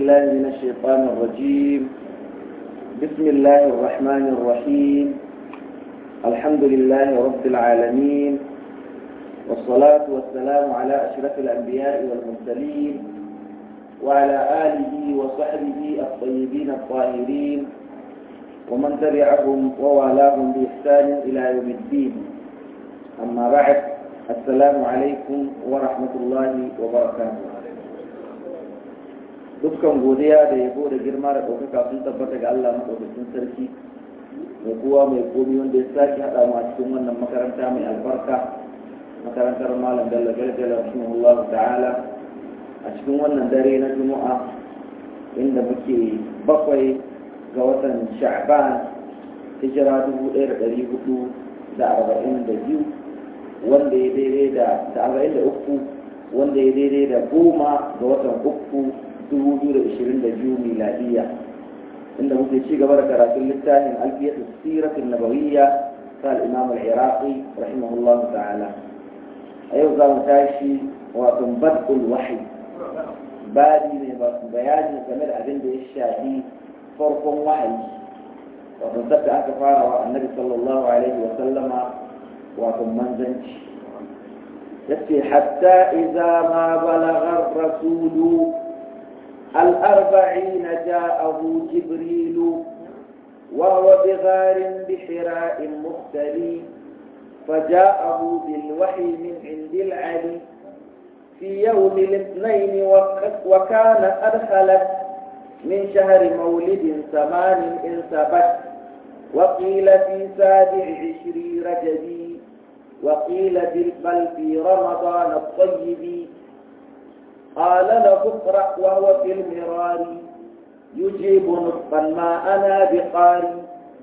بالله من الشيطان الرجيم بسم الله الرحمن الرحيم الحمد لله رب العالمين والصلاة والسلام على أشرف الأنبياء والمرسلين وعلى آله وصحبه الطيبين الطاهرين ومن تبعهم ووالاهم بإحسان إلى يوم الدين أما بعد السلام عليكم ورحمة الله وبركاته dukkan godiya da yabo da girma da ɗaukaka sun tabbata ga Allah maɗaukakin sarki mai kowa mai komi wanda ya sake haɗa mu a cikin wannan makaranta mai albarka makarantar malam bello gargala rahimahullahu ta'ala a cikin wannan dare na juma'a inda muke bakwai ga watan sha'ban hijira dubu ɗaya da ɗari hudu da arba'in da biyu wanda ya daidai da arba'in da uku wanda ya daidai da goma ga watan uku 2022 miladiya inda muke ci gaba da karatun littafin alfiyatu siratul nabawiyya ta al-imam al-iraqi rahimahullah ta'ala a yau za mu tashi wato bad'ul wahyi badi ne ba bayani game da abin da ya shafi farkon wahayi wato sabda aka fara wa annabi sallallahu alaihi wa sallama wato manzanci yace hatta idza ma balagha ar-rasulu الأربعين جاءه جبريل وهو بغار بحراء مختلي فجاءه بالوحي من عند العلي في يوم الاثنين وكان أدخلت من شهر مولد ثمان إن ثبت وقيل في سابع عشري رجبي وقيل بل في رمضان الطيب قال له اقرأ وهو في المرار يجيب نطقا ما أنا بقاري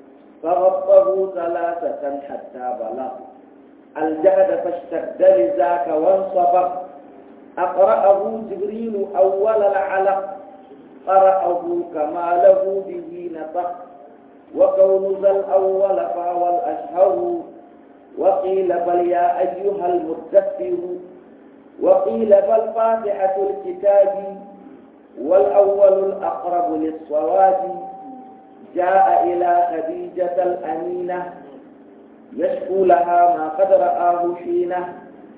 فغطه ثلاثة حتى بلغ الجهد فاشتد لذاك وانصبغ أقرأه جبريل أول العلق قرأه كما له به نطق وكون ذا الأول فهو الأشهر وقيل بل يا أيها المدثر وقيل بل فاتحة الكتاب والأول الأقرب للصواب جاء إلى خديجة الأمينة يشكو لها ما قد رآه حينه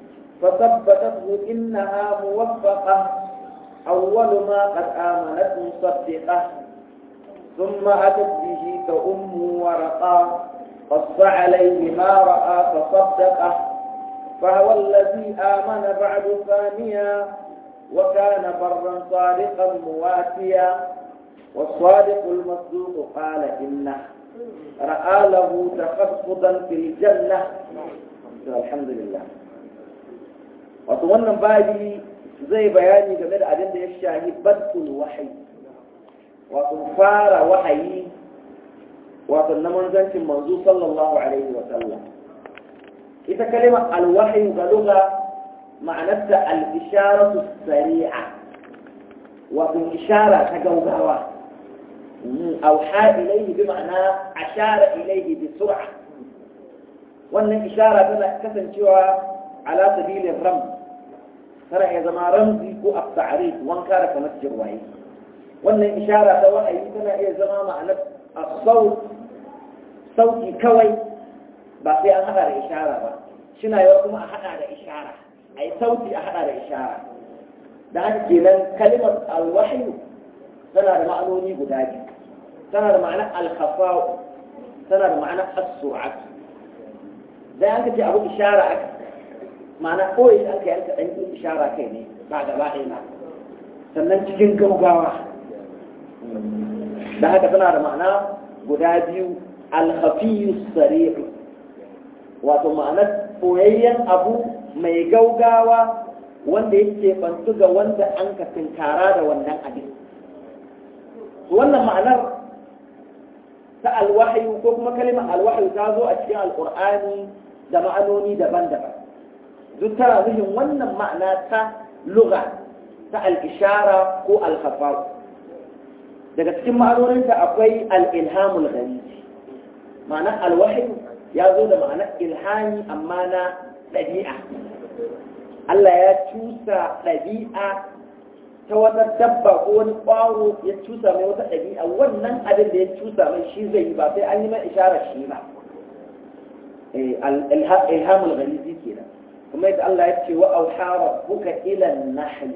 فثبتته إنها موفقة أول ما قد آمنت مصدقة ثم أتت به كأم ورقا قص عليه ما رأى فصدقه فهو الذي آمن بعد ثانيا وكان برا صادقا مواتيا والصادق المصدوق قال إنه رأى له تخفضا في الجنة الحمد لله wato wannan babi zai bayani game da abin da ya shahi badul wahayi wato fara wahayi wato na manzancin manzo sallallahu alaihi wa sallam ita kalima alwahyu ga lugha ma'anarta al-isharatu sari'a wato ishara ta gaugawa auha ilayhi bi ma'ana ashara ilayhi bi sur'a wannan ishara tana kasancewa ala sabilin ram tana iya zama ramzi ko at-ta'rif wanka da kamar jirwaye wannan ishara ta wahayi tana iya zama ma'anar as-saut sauti kawai ba sai an hada da ishara ba shina yawa kuma a hada da ishara a yi sauti a hada da ishara da haka kenan kalimar alwahyu tana da ma'anoni guda biyu tana da ma'anar alkhafa'u tana da ma'anar as-sur'at da an ce abu ishara aka ma'ana koyi an kai yanka dan yin ishara kai ne ba gaba ɗaya ba sannan cikin gaugawa da haka tana da ma'ana guda biyu alhafiyu sari'u wato ma'anar koyayyen abu mai gaugawa wanda yake bantu ga wanda an ka tinkara da wannan abin wannan ma'anar ta alwahayu ko kuma kalimar alwahayu ta zo a cikin alkur'ani da ma'anoni daban-daban duk tana nufin wannan ma'ana ta lugha ta al-ishara ko al-khafaf daga cikin ma'anoninta akwai al-ilhamul gharib ma'ana alwahayu ya zo da ma'anar ilhami amma na ɗabi'a Allah ya cusa ɗabi'a ta wata dabba ko wani ƙwaro ya cusa mai wata ɗabi'a wannan abin da ya cusa mai shi zai yi ba sai an yi mai isharar shi ba ilhamul ghalizi kenan kuma yadda Allah ya ce wa auha rabbuka ila an-nahl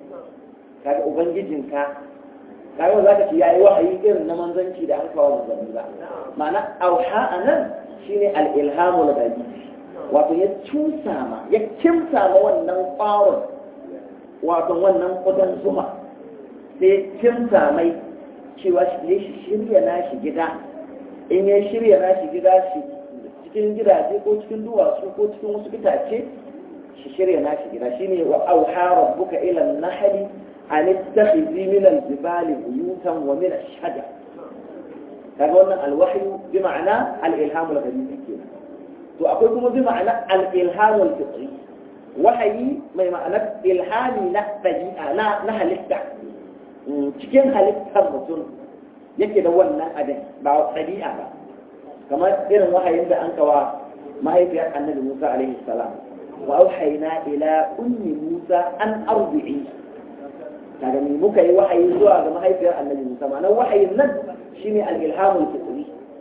kaga ubangijinka kaga za ka ce yayi wahayi irin na manzanci da aka kawo manzanni ba ma'ana auha anan shine al-ilhamul ghalizi wato ya cusa ma ya kimsa ma wannan ƙwaron wato wannan ƙudan zuma sai ya kimsa mai cewa shi shi shirya nashi gida in ya shirya nashi gida shi cikin gidaje ko cikin duwatsu ko cikin wasu itace shi shirya nashi gida shine wa auha rabbuka ila an-nahli an ittakhidhi min al-jibali buyutan wa min ash-shajar kaga wannan al-wahyu bi ma'ana al-ilham al-ghalizi kenan to akwai kuma bi ma'ana al-ilham al-fitri wahayi mai ma'anar ilhami na dabi'a na na halitta cikin halittar mutum yake da wannan abin ba dabi'a ba kamar irin wahayin da an kawa mahaifiyar annabi Musa alaihi salam wa auhayna ila ummi Musa an arbi'i kaga ni muka yi wahayi zuwa ga mahaifiyar annabi Musa ma'anar wahayin nan shine al-ilhamul fitri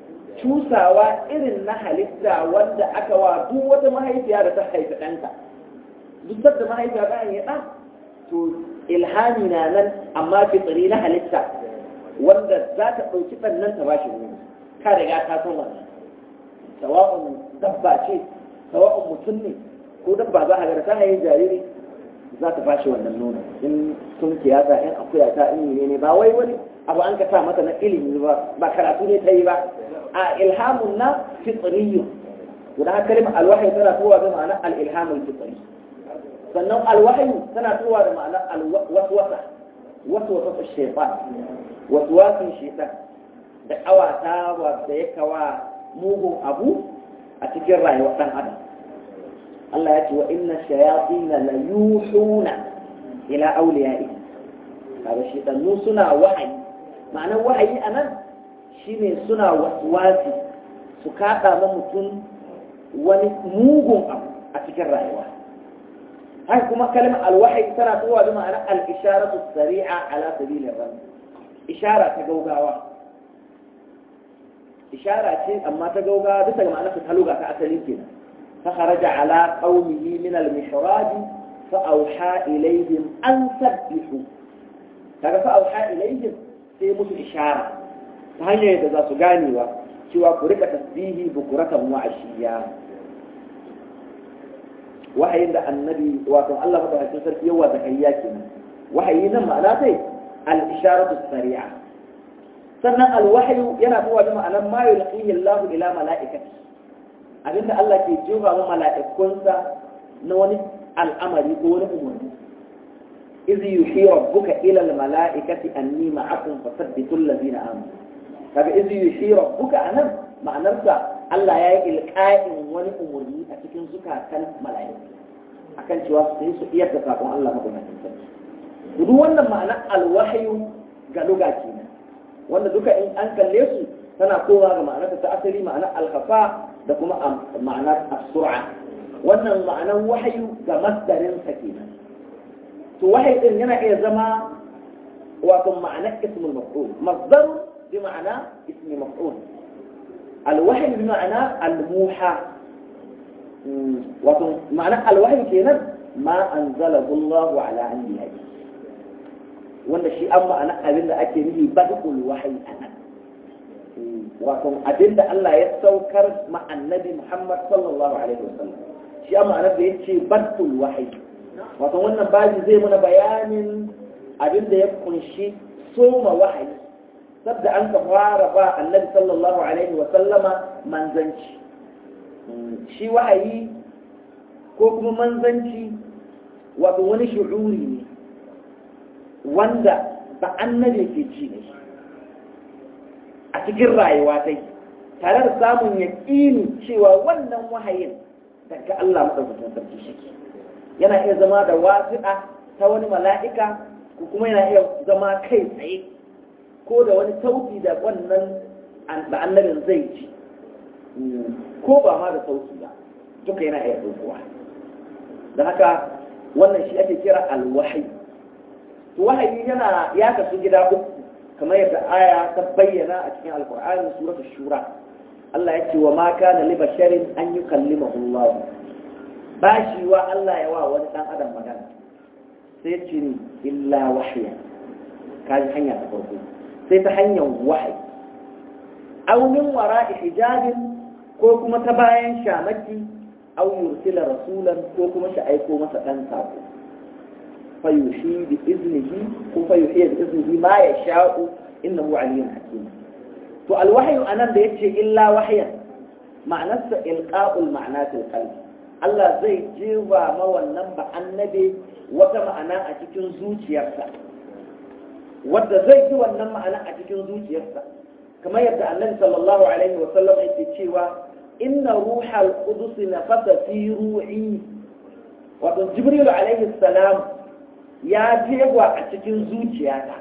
cusawa irin na halitta wanda aka wa duk wata mahaifiya da ta haifi ɗanta duk da mahaifiya ta yi ɗan to ilhami na nan amma fitri na halitta wanda za ta ɗauki ɗannan ta bashi nono ka riga ka san wannan sawa'un dabba ce sawa'un mutum ne ko dabba za a ga ta haifi jariri za ta bashi wannan nono in sun kiyata in akuya ta in ne ba wai wani abu an ka sa mata na ilimi ba ba karatu ne ta yi ba a ilhamun na fitriyu guda haka kalmar alwahayi tana tuwa da ma'ana al-ilhamul fitri sannan alwahayi tana tuwa da ma'ana al-waswasa waswasa shaytan waswasin shaytan da kawata da ya kawa mugun abu a cikin rayuwar dan adam Allah ya ce wa inna shayatin la yuhuna ila awliya'i kaga shaytanu suna wahayi ma'anar wahayi anan shine suna waswasi su kaɗa ma mutum wani mugun abu a cikin rayuwa haka kuma kalmar alwahayi tana zuwa da ma'anar al-isharatu sari'a ala sabilir ram ishara ta gaugawa ishara ce amma ta gaugawa bisa ga ma'anar ta luga ta asali kenan fa kharaja ala qaumihi min al-mihrab fa awha ilayhim an sabbihu kaga fa awha ilayhim sai musu ishara ta hanyar da za su ganewa cewa ku rika tasbihi bukuratan wa ashiya wahayin da annabi wato Allah madaukakin sarki yawa zakariya kenan wahayi nan ma'ana sai al-isharatu sari'a sannan al-wahyu yana zuwa da ma'anar ma yulqihi Allah ila mala'ikati abinda Allah ke jefa wa mala'ikunsa na wani al'amari ko wani umarni إذ يوحي ربك إلى الملائكة أني معكم فثبتوا الذين آمنوا kaga izu yushi rabbuka anan ma'anarsa Allah ya yi ilqa'in wani umurni a cikin zukatan mala'iku akan cewa su yi su iyar da sakon Allah madaukakin sarki duk wannan ma'anar alwahyu ga luga kenan wanda duka in an kalle su tana kowa ga ma'anar ta asali ma'anar alkhafa da kuma ma'anar as-sur'a wannan ma'anar wahyu ga masdarin sa kenan to wahayi din yana iya zama wato ma'anar ismul maf'ul masdar بمعنى اسم مفعول الوحي بمعنى الموحى معنى الوحي كينا ما أنزله الله على أنبيائه wanda shi an ma'ana abin da ake nufi badul wahayi a nan wato abin da Allah ya saukar ma annabi Muhammad sallallahu alaihi wasallam shi an ma'ana da yace badul wahayi wato wannan baji zai muna bayanin abin da ya kunshi soma wahayi sabda an ka fara ba annabi sallallahu alaihi wa sallama manzanci shi wahayi ko kuma manzanci wato wani shu'uri ne wanda ba annabi ke ci ne a cikin rayuwa dai tare da samun yaƙini cewa wannan wahayin daga Allah maɗaukakin sarki shi yana iya zama da wasiƙa ta wani mala'ika ko kuma yana iya zama kai tsaye ko da wani sauti da wannan da annabin zai ci ko ba ma da sauti ba duka yana iya ɗaukowa da haka wannan shi ake kira alwahi to wahayi yana ya kasu gida uku kamar yadda aya ta bayyana a cikin alkur'ani suratu shura Allah ya ce wa ma kana li basharin an yukallimahu Allah ba shi wa Allah ya wa wani dan adam magana sai ya ce ni illa wahya kaji hanya ta farko sai ta hanyar wahayi aw min wara'i hijabin ko kuma ta bayan shamaki aw yursila rasulan ko kuma shi aiko masa dan sako فيحيي بإذنه وفيحيي بإذنه ما يشاء إنه علي حكيم فالوحي أنا بيتشي إلا وحيا معنى إلقاء المعنى في القلب Allah zai jewa ma wannan ba annabi wata ma'ana a cikin zuciyarsa wadda zai ji wannan ma'ana a cikin zuciyarsa kamar yadda annabi sallallahu alaihi wa sallam yake cewa inna ruhal qudus nafasa fi ru'i wato jibril alaihi salam ya jewa a cikin zuciyata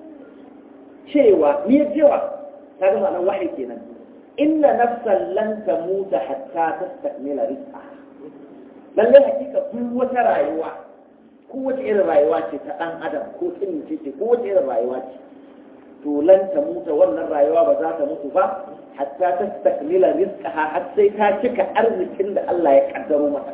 cewa ni ya jewa ta ga ma'anar wahayi kenan inna nafsan lan tamuta hatta tastakmila rizqaha lalle hakika duk wata rayuwa ko wace irin rayuwa ce ta dan adam ko irin ce ce ko wace irin rayuwa ce to lan tamuta wannan rayuwa ba za ta mutu ba hatta tastakmila rizqaha har sai ta cika arzikin da Allah ya kaddaro mata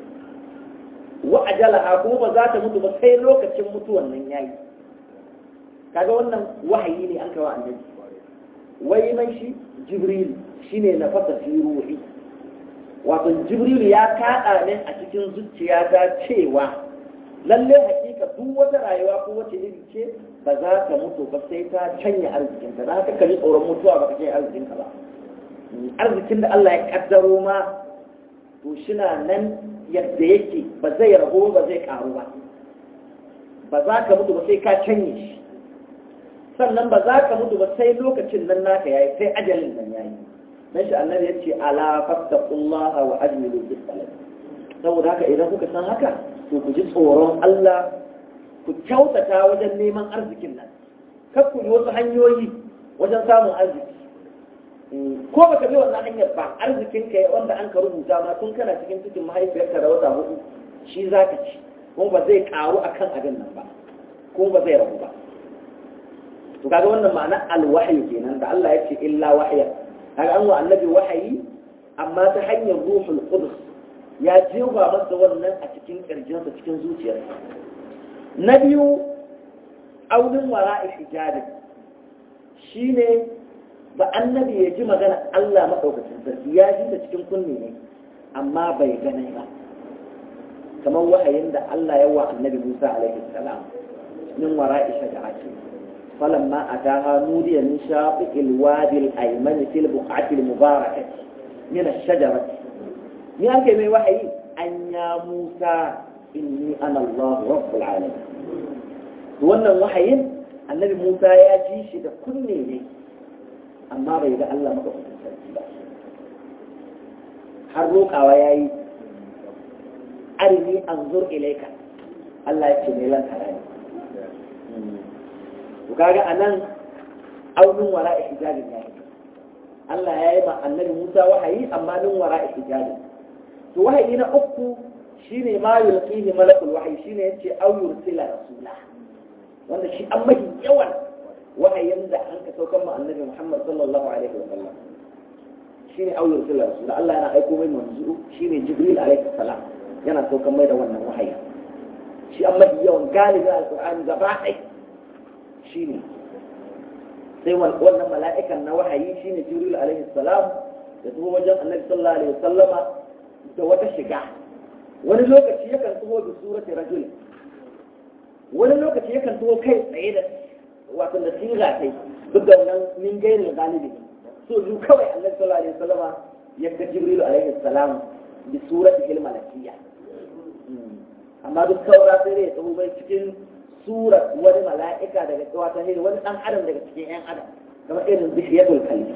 wa ajalaha kuma ba za ta mutu ba sai lokacin mutuwan nan yayi kaga wannan wahayi ne an kawo annabi wai mai shi jibril shine na fasa fi ruhi wato jibril ya kada ne a cikin zuciyata cewa lalle hakika duk wata rayuwa ko wace iri ce ba za ta mutu ba sai ta canya arzikinta da haka ka ji tsoron mutuwa ba ka canya arzikinka ba arzikin da Allah ya kaddaro ma to shina nan yadda yake ba zai rago ba zai karu ba ba za ka mutu ba sai ka canye shi sannan ba za ka mutu ba sai lokacin nan naka yayi sai ajalin nan yayi dan shi annabi yace ala fattaqullaha wa ajmilu bis salat saboda haka idan kuka san haka to ku ji tsoron Allah ku kyautata wajen neman arzikin nan kar ku yi wasu hanyoyi wajen samun arziki ko baka bi wannan hanyar ba arzikin ka wanda an ka rubuta ma tun kana cikin cikin mahaifiyarka da wata hudu shi zaka ci kuma ba zai karu akan abin nan ba kuma ba zai rabu ba to kaga wannan ma'ana alwahyi kenan da Allah ya ce illa wahya kaga an wa annabi wahayi amma ta hanyar ruhul qudus ya jewa masa wannan a cikin kirjinsa cikin zuciyarsa na biyu aunin wara'i hijabi shine ba annabi ya ji magana Allah maɗaukacin sarki ya ji ta cikin kunne ne amma bai gane ba kamar wahayin da Allah ya wa annabi Musa alaihi salam min wara'i shajarati falamma ataha nudiya min shaqiqil wadi al-ayman fil buq'ati al-mubarakati min ash-shajarati ni ake mai wahayi an ya Musa inni ana Allah rabbul alamin wannan wahayin annabi Musa ya ji shi da kunne ne amma bai ga Allah maɗaukakin sarki ba har roƙawa ya yi arini an zur ilaika Allah ya ce mai lantara ne to kaga a nan aunin wara a hijabin ya Allah ya yi ma annabi Musa wahayi amma nin wara a hijabin to wahayi na uku shine ma yulqihi malakul wahayi shine yace aw yursila rasula wanda shi an mahi yawan wahayin da an ka saukan ma annabi Muhammad sallallahu alaihi wa sallam shine auyar sallar rasul Allah yana aiko mai manzo shine Jibril alaihi salam yana saukan mai da wannan wahayi shi an mafi yawan galibin alqur'ani gaba ɗai shine sai wannan mala'ikan na wahayi shine Jibril alaihi salam da tuho wajen annabi sallallahu alaihi wa sallama da wata shiga wani lokaci yakan tuho da surati rajul wani lokaci yakan tuho kai tsaye da wato da siga kai duk da wannan min gairin galibi so zu kawai annabi sallallahu alaihi wasallam ya ga jibril alaihi salam bi surati al malakiyya amma duk saura sai ya tsawo bai cikin surat wani mala'ika daga wata hiri wani dan adam daga cikin yan adam kamar irin bishiyatul kalbi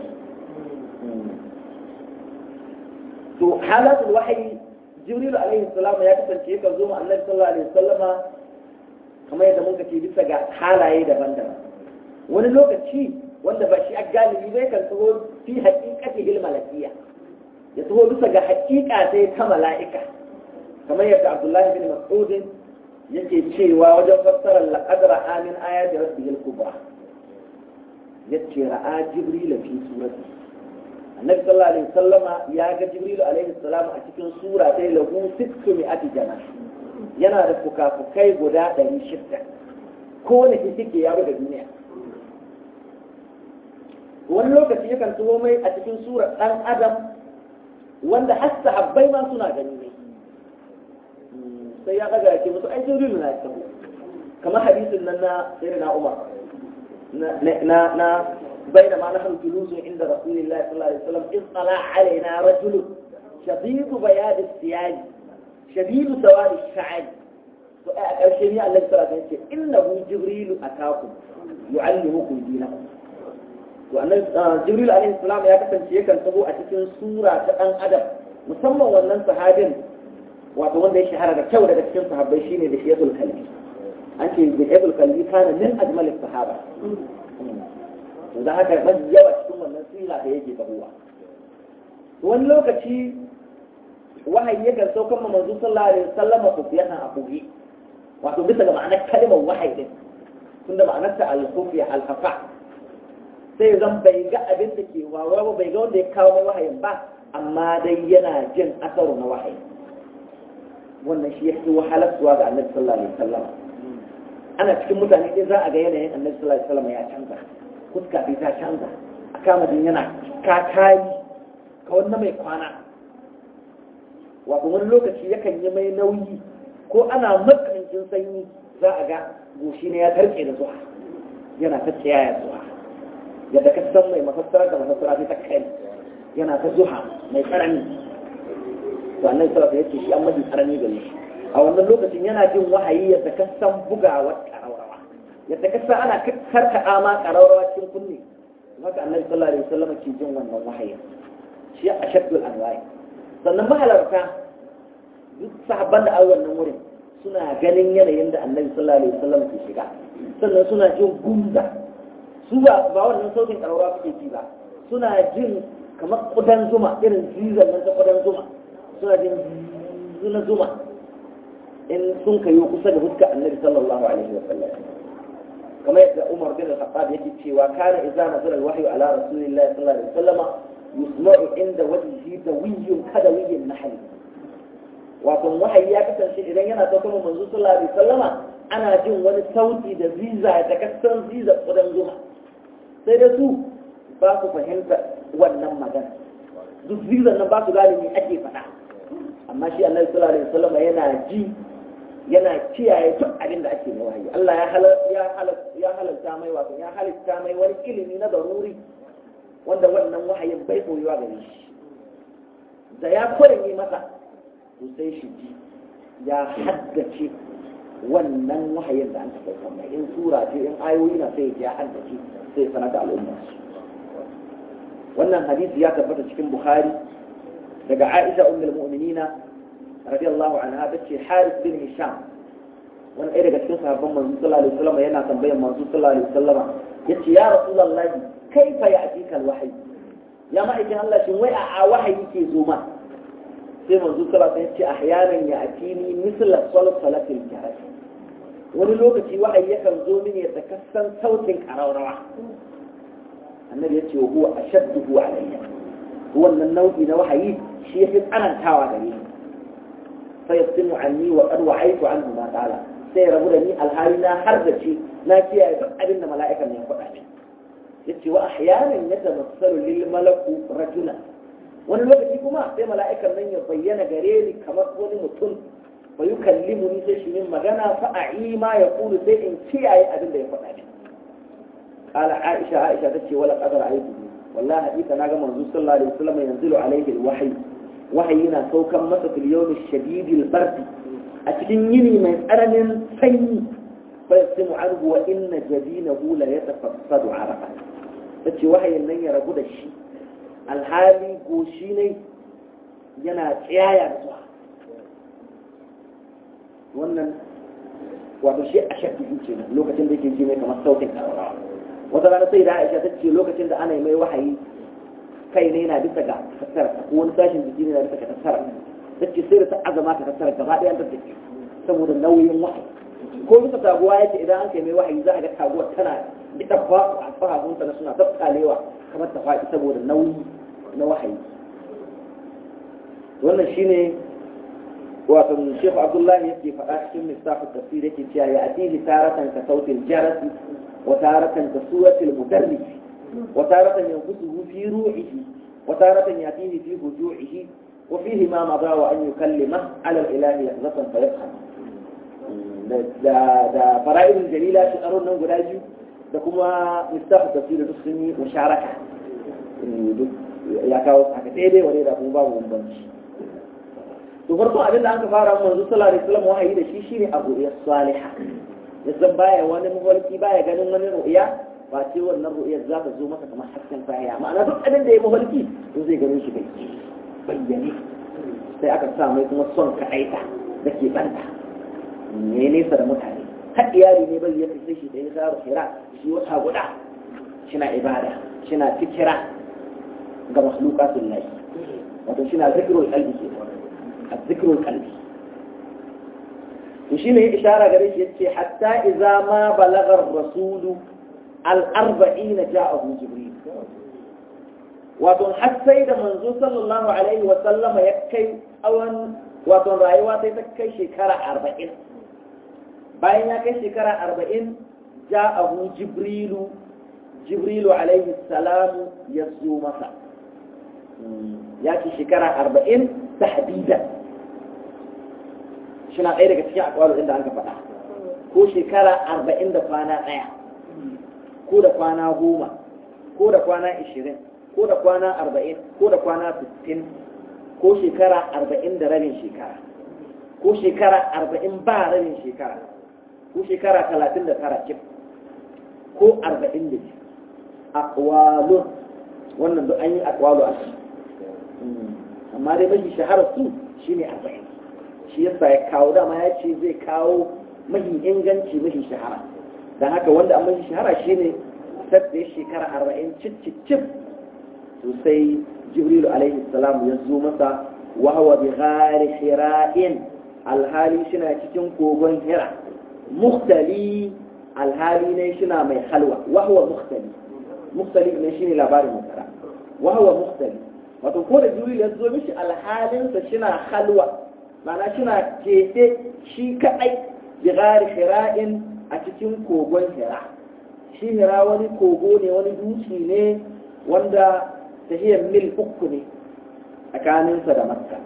to halatul wahyi jibril alaihi salam ya kasance yakan zo ma annabi sallallahu alaihi wasallama kamar yadda muka ce bisa ga halaye daban-daban wani lokaci wanda ba shi a galibi bai kan taho fi haƙiƙati bil malakiya ya taho bisa ga haƙiƙa sai ta mala'ika kamar yadda abdullahi bin mas'ud yake cewa wajen fassarar laqadra amin ayati rabbihil kubra yace ra'a jibril fi surati annabi sallallahu alaihi wasallama ya ga jibril alaihi salam a cikin sura ta lahu sittu mi'ati jana yana da fukafukai guda ɗari shida ko ne kike ya da duniya wani lokaci yakan tuho mai a cikin surar ɗan adam wanda har sahabbai ma suna gani ne sai ya ɗaga yake musu ai jibrilu na taho kamar hadisin nan na sayyidina umar na na بينما نحن جلوس عند رسول الله صلى الله عليه وسلم إذ طلع علينا رجل شديد بياض الثياب شديد سواد الشعر الشيء الذي صلى الله عليه وسلم إنه جبريل أتاكم يعلمكم دينكم وأن جبريل عليه السلام يا كسن شيء كان تبو أتكن سورة أن أدب musamman wannan sahabin wato wanda ya shahara da kyau daga cikin sahabbai shine da shiyatul kalbi an ce da shiyatul kalbi kana min ajmalis sahaba to da haka ban yawa cikin wannan sira da yake tabuwa wani lokaci wahayi yakan saukan manzo sallallahu alaihi wasallam ku fiya a bugi wato bisa ga ma'anar kalmar wahayi din tunda ma'anar ta al-khufiya al-khafa sai zan bai ga abin da ke wawa ba bai ga wanda ya kawo mai wahayin ba amma dai yana jin asaru na wahayi wannan shi yake wahalarsuwa ga annabi sallallahu alaihi wasallam ana cikin mutane dai za a ga yanayin annabi sallallahu alaihi wasallam ya canza fuska bai ta canza a kama jin yana kakari ka wani mai kwana wato wani lokaci yakan yi mai nauyi ko ana matsanancin sanyi za a ga goshi ne ya tarke da zuwa yana ta tsaya zuwa yadda ka san mai mafassara da mafassara ta kai yana ta zuha mai tsanani to annabi sallallahu alaihi wasallam shi an mafi tsanani gare shi a wannan lokacin yana jin wahayi yadda ka san bugawar karawa yadda ka san ana karkaɗa ma ƙararrawa cikin kunne haka annabi sallallahu alaihi wasallam ke jin wannan wahayi shi a shaddul anwa'i sannan mahalarta duk sahabban da a wannan wurin suna ganin yanayin da annabi sallallahu alaihi wasallam ke shiga sannan suna jin gumza su ba ba wannan sautin ƙararrawa suke ji ba suna jin kamar kudan zuma irin zizan nan ta kudan zuma suna jin zuna zuma in sun kayo kusa da fuskar annabi sallallahu alaihi wasallam kamar yadda Umar bin Al-Khattab yake cewa kana idza nazala al-wahyu ala rasulillahi sallallahu alaihi wasallam yusma'u inda wajhihi dawiyyun kadawiyyin nahl wato wahayi ya kasance idan yana sauka mu manzo sallallahu alaihi wasallama ana jin wani sauti da ziza da kasan ziza kudan zuma sai da su ba su fahimta wannan magana duk zizan nan ba su gane me ake faɗa amma shi annabi sallallahu alaihi wasallama yana ji yana kiyaye duk abin da ake wahayi Allah ya halarta mai wato ya halitta mai wani ilimi na daruri wanda wannan wahayin bai koyuwa gare shi da ya kwarenye masa to sai shi ji ya haddace wannan wahayin da an taɓa mai in sura ce in ayoyi na sai ya haddace sai sanar da al'umma wannan hadisi ya tabbata cikin bukhari daga aisha ummul mu'minina radiyallahu anha tace Haris bin Hisham wani ɗaya daga cikin sahabban manzo sallallahu alaihi wasallam yana tambayar manzo sallallahu alaihi wasallam yace ya rasulullahi kaifa ya'tika alwahyi ya ma'aikin Allah shin wai a wahayi ke zo ma sai manzo sallallahu alaihi wasallam yace ahyanan ya'tini misla salsalatil jarad wani lokaci wahayi yakan zo mini da kasan sautin ƙararrawa annabi yace wa huwa ashadduhu alayya wannan nau'i na wahayi shi yafi tsanantawa gare ni فيصم عني وقد وعيت عنه ما تعالى sai rabu da ni alhali na har da ce na kiyaye duk abin da mala'ikan ya faɗa min yace wa ahyanan yatamassalu lil malaku rajula wani lokaci kuma sai mala'ikan nan ya bayyana gare ni kamar wani mutum fa yukallimu ni sai shi min magana fa a'i ma yaqulu sai in kiyaye abin da ya faɗa min qala aisha aisha tace wala qadara aitu wallahi hakika naga manzo sallallahu alaihi wasallam yanzilu alaihi alwahyi wahayi na saukan masa fil yawmi shadidil bardi a cikin yini mai tsananin sanyi fa yasimu anhu wa inna jabinahu la yatafassadu araqa tace wahayin nan ya rabu da shi alhali goshi ne yana tsayaya da zuwa wannan wato shi a shaddu ce lokacin da yake ji mai kamar sautin karawa wata rana sai da Aisha ta ce lokacin da ana yi mai wahayi kai ne yana bisa ga tattara ko wani sashin jiki ne yana bisa ga tattara ta ce sai da ta azama ta tattara gaba ɗaya da take saboda nauyin wahayi ko bisa taguwa yake idan an kai mai wahayi za a ga taguwar tana da ba a fahamunta na suna tattalewa kamar ta faɗi saboda nauyi na wahayi wannan shine wato Sheikh Abdullahi yake faɗa cikin mistafu tafsir yake cewa ya atihi taratan ka sautil jarasi wa taratan ka suratil mudarris wa taratan yanfusuhu fi ruhihi wa taratan yatihi fi hujuihi wa fihi ma madha wa an yukallima ala al-ilahi yahzatan fa yafham da da fara'idul jalila shi tsaron nan guda biyu da kuma mistafu tafsir duk sun yi musharaka ya kawo haka daidai wa da kuma babu bambanci to farko abin da aka fara manzo sallallahu alaihi wasallam wahayi da shi shine abu ya salihah yanzu baya wani mafarki baya ganin wani ru'ya ba ce wannan ru'yar za ta zo masa kamar hasken sahiya ma'ana duk abin da ya mafarki to zai ganin shi bai bayyane sai aka sa mai kuma son kaɗaita da ke banta ne nesa da mutane har iyali ne bai ya fice shi da ya sa hira shi wata guda shina ibada shina fikira ga makhluqatul lahi wato shina zikrul qalbi kenan الذكر القلبي وشينه إشارة قريش يتشي حتى إذا ما بلغ الرسول الأربعين جاءه جبريل واتون حتى إذا منزول صلى الله عليه وسلم يكي أولا واتون رأيوات يتكي شكرا أربعين باين يكي شكرا أربعين جاءه جبريل جبريل عليه السلام يزو مسا يكي شكرا أربعين تحديدا suna ɗaya daga cikin akwai inda an ka faɗa ko shekara arba'in da kwana ɗaya ko da kwana goma ko da kwana ishirin ko da kwana arba'in ko da kwana sittin ko shekara arba'in da rabin shekara ko shekara arba'in ba rabin shekara ko shekara talatin da tara cif ko arba'in da biyu akwalun wannan duk an yi akwalu a shi amma dai mafi shaharar su shine arba'in shi yasa ya kawo dama ya ce zai kawo mahi inganci mahi shahara don haka wanda an mahi shahara shine sadda ya shekara arba'in cicicif to sai jibrilu alaihi salam ya zo masa wahawa bi ghari hira'in alhali shina cikin kogon hira muhtali alhali ne shina mai halwa wahawa muhtali muhtali ne shine labarin mutara wahawa muhtali wato ko da jibrilu ya zo mishi alhalinsa shina halwa mana suna keɓe shi kaɗai bigari hira'in a cikin kogon hira shi hira wani kogo ne wani dutse ne wanda tahiyar mil uku ne tsakaninsa da makka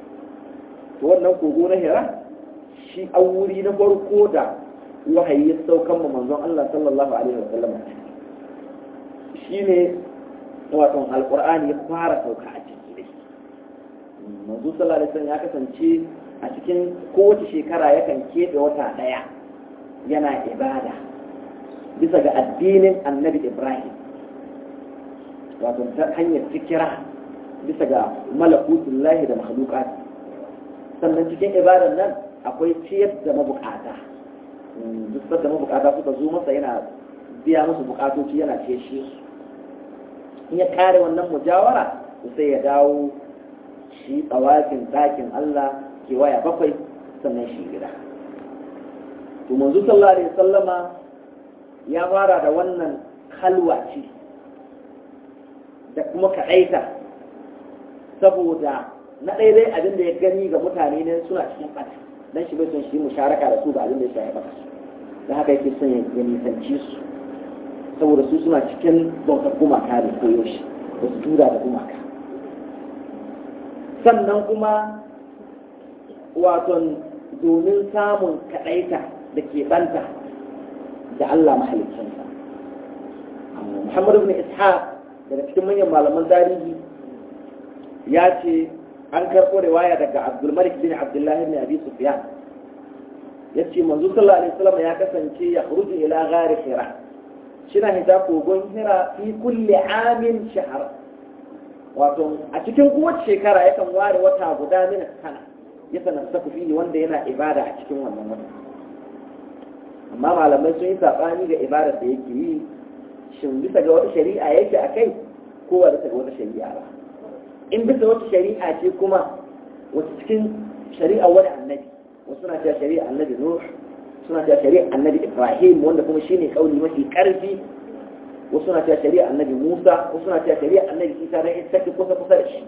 to wannan kogo na hira shi an wuri na farko da wahayi ya saukan ma manzon Allah sallallahu alaihi wasallam shi ne wato alqur'ani ya fara sauka a ciki dai manzo sallallahu alaihi wasallam ya kasance a cikin kowace shekara yakan keɓe wata ɗaya yana ibada bisa ga addinin annabi ibrahim wato ta hanyar fikira bisa ga malakutullahi da makhluqat sannan cikin ibadan nan akwai ciyar da mabukata duk da mabukata suka zo masa yana biya musu bukatoci yana ce shi in ya kare wannan mujawara sai ya dawo shi tsawafin ɗakin Allah ke waya bakwai sannan shi gida. To manzo sallallahu alaihi sallama ya fara da wannan halwa ce da kuma kaɗaita saboda na ɗaya abin da ya gani ga mutane ne suna cikin ɓata don shi bai son shi musharaka da su ga abin da ya shafi ɓata da haka yake son ya nisanci su saboda su suna cikin bautar gumaka da koyaushe da su tura da gumaka sannan kuma waton domin samun kaɗaita da ke banta da Allah mahalicinsa. Muhammad ibn Ishaq daga cikin manyan malaman tarihi ya ce an karɓo riwaya daga Abdulmalik bin Abdullahi bin Abi Sufyan ya ce manzo sallallahu alaihi wasallam ya kasance ya khuruju ila ghari hira shina hita kogon hira fi kulli amin shahar wato a cikin kowace shekara yakan ware wata guda min sana ya sanarsa fiye wanda yana ibada a cikin wannan wata amma malamai sun yi saɓani ga ibadar da yake yi shin bisa ga wata shari'a yake a kai ko ba bisa ga wata shari'a ba in bisa wata shari'a ce kuma wata cikin shari'a wani annabi wasu na cewa shari'a annabi nuh suna cewa shari'a annabi ibrahim wanda kuma shine kauli mafi karfi wasu suna cewa shari'a annabi musa wasu suna cewa shari'a annabi isa dan ita take kusa kusa da shi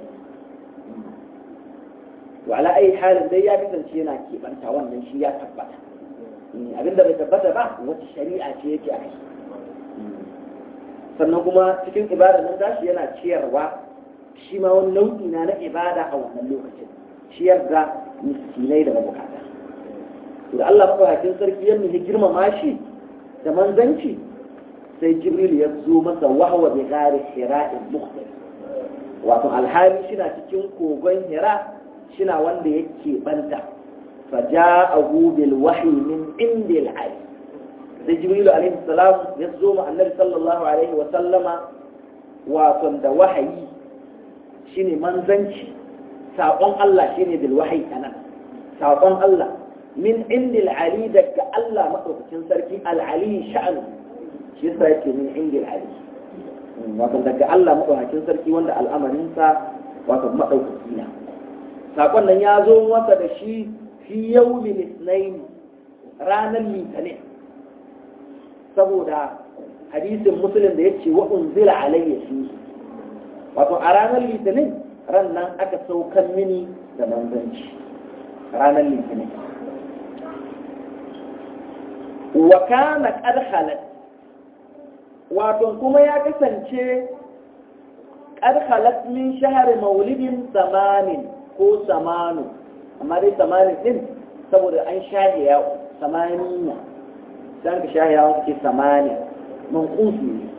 to ala ayi halin dai ya kasance yana keɓanta wannan shi ya tabbata abinda bai tabbata ba wata shari'a ce yake a kai sannan kuma cikin ibada nan tashi yana ciyarwa shi ma wani nau'i na na ibada a wannan lokacin ciyar da miskinai da mabukata to da Allah mafahakin sarki ya nufi girmama shi da manzanci sai jibril ya zo masa wahwa bi gari hira'in mukhtar wato alhali shina cikin kogon hira shina wanda yake banta faja'ahu bil wahyi min indil ali sai jibril alaihi salam ya zo ma annabi sallallahu alaihi wa sallama wato da wahayi shine manzanci saƙon Allah shine bil wahyi anan saƙon Allah min indil ali daga Allah madaukakin sarki al-ali sha'anu shi yasa yake min indil ali wato daga Allah madaukakin sarki wanda al'amarinsa wato madaukaki na saƙon nan ya zo masa da shi fi yawmin isnain ranar litinin saboda hadisin muslim da yace wa unzila alayya shi wato a ranar litinin ran nan aka saukan mini da manzanci ranar litinin wa kana qad khalat wato kuma ya kasance qad khalat min shahri maulidin samanin ko samanu amma dai samanin din saboda an shahe ya samaniya dan ka shahe ya suke samani manqusi ne